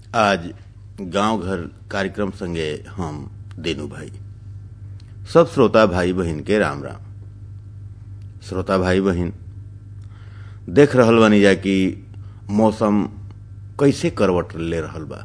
आज गांव घर कार्यक्रम संगे हम देनू भाई सब श्रोता भाई बहन के राम राम श्रोता भाई बहन देख रहल बानी जा कि मौसम कैसे करवट ले रहल बा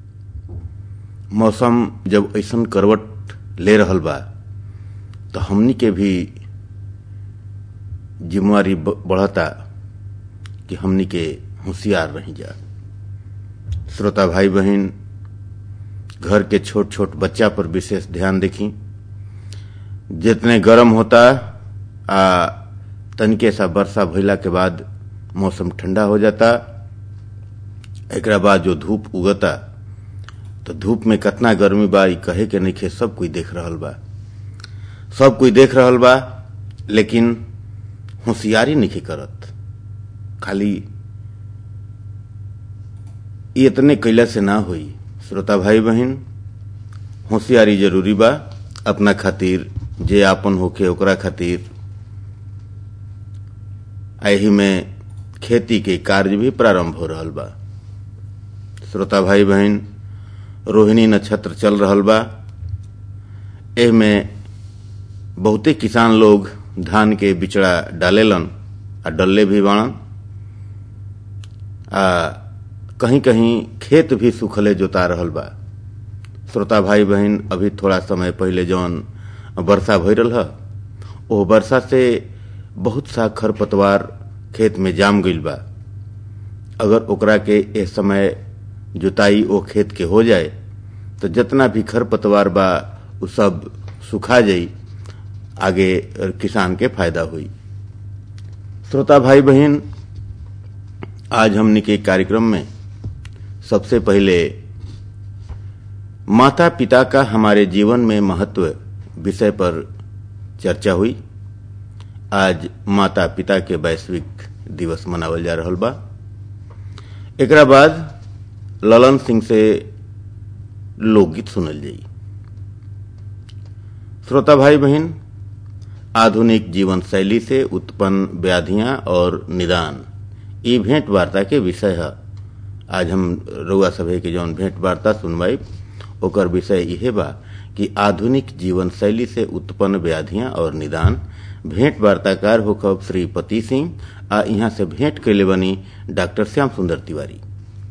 मौसम जब ऐसन करवट ले रहल बा तो हमनी के भी जिम्मेवारी बढ़ता कि हमनी के होशियार रही जा श्रोता भाई बहन घर के छोट छोट बच्चा पर विशेष ध्यान देखी जितने गर्म होता आ तनिके सा वर्षा भइला के बाद मौसम ठंडा हो जाता एकरा बाद जो धूप उगता तो धूप में कितना गर्मी बा ई कहे के नहीं सब कोई देख रहल बा सब कोई देख रहल बा लेकिन होशियारी नहीं करत खाली इतने कैला से ना होई श्रोता भाई बहन होशियारी जरूरी बा अपना खातिर जे आपन होके ओकरा खातिर एही में खेती के कार्य भी प्रारंभ हो रहल बा श्रोता भाई बहन रोहिणी नक्षत्र चल रहल बा एह में बहुते किसान लोग धान के बिचड़ा डालेलन आ डल्ले भी बाणन आ कहीं कहीं खेत भी सुखले जोता रहल बा श्रोता भाई बहन अभी थोड़ा समय पहले जौन वर्षा भई रहा ओ वर्षा से बहुत सा खरपतवार खेत में जाम गईल बा अगर ओकरा के ए समय जुताई ओ खेत के हो जाए तो जितना भी खरपतवार बा उ सब सुखा जाई आगे किसान के फायदा हुई श्रोता भाई बहन आज हमने के कार्यक्रम में सबसे पहले माता पिता का हमारे जीवन में महत्व विषय पर चर्चा हुई आज माता पिता के वैश्विक दिवस मनावल जा रहल बा एकरा बाद ललन सिंह से लोकगीत सुनल जाई श्रोता भाई बहन आधुनिक जीवन शैली से उत्पन्न व्याधियां और निदान ई भेंट वार्ता के विषय है आज हम रउआ सभे के जौन भेंट वार्ता सुनवाई ओकर विषय इहे बा कि आधुनिक जीवन शैली से उत्पन्न व्याधियां और निदान भेंट वार्ताकार होखब श्री पति सिंह आ यहाँ से भेंट कैले बनी डॉक्टर श्याम सुंदर तिवारी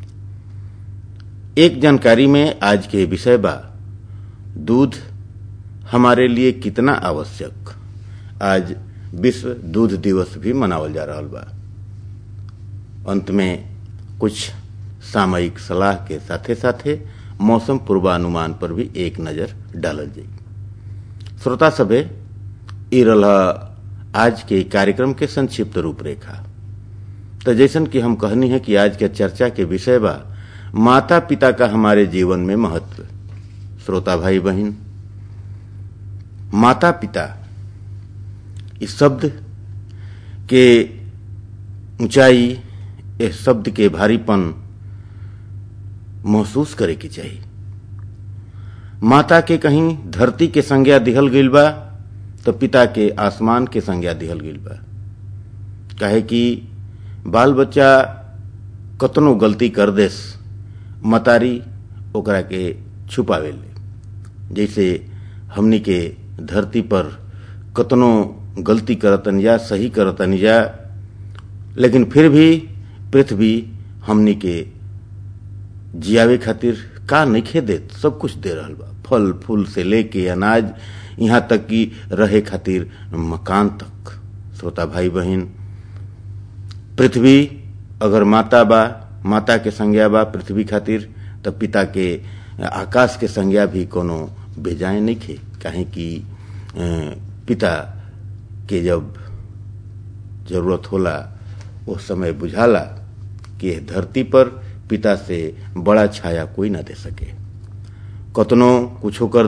एक जानकारी में आज के विषय बा दूध हमारे लिए कितना आवश्यक आज विश्व दूध दिवस भी मनावल जा रहा बा अंत में कुछ सामयिक सलाह के साथे साथे मौसम पूर्वानुमान पर भी एक नजर डालल जाई श्रोता सभे ई रहा आज के कार्यक्रम के संक्षिप्त रूपरेखा तो जैसन कि हम कहनी है कि आज के चर्चा के विषय बा माता पिता का हमारे जीवन में महत्व श्रोता भाई बहन माता पिता इस शब्द के ऊंचाई इस शब्द के भारीपन महसूस करे के चाहिए माता के कहीं धरती के संज्ञा दिहल गईल बा तो पिता के आसमान के संज्ञा दिहल गईल बा काहे कि बाल बच्चा कतनो गलती कर देस मतारी ओकरा के छुपावे ले जैसे हमनी के धरती पर कतनो गलती करतन या सही करतन या लेकिन फिर भी पृथ्वी हमनी के जियावे खातिर का नहीं देत सब कुछ दे रहल बा फल फूल से लेके अनाज यहाँ तक कि रहे खातिर मकान तक श्रोता भाई बहन पृथ्वी अगर माता बा माता के संज्ञा बा पृथ्वी खातिर तब पिता के आकाश के संज्ञा भी कोनो भेजाए नहीं खे काहे कि पिता के जब जरूरत होला उस समय बुझाला कि धरती पर पिता से बड़ा छाया कोई ना दे सके कतनो कुछ कर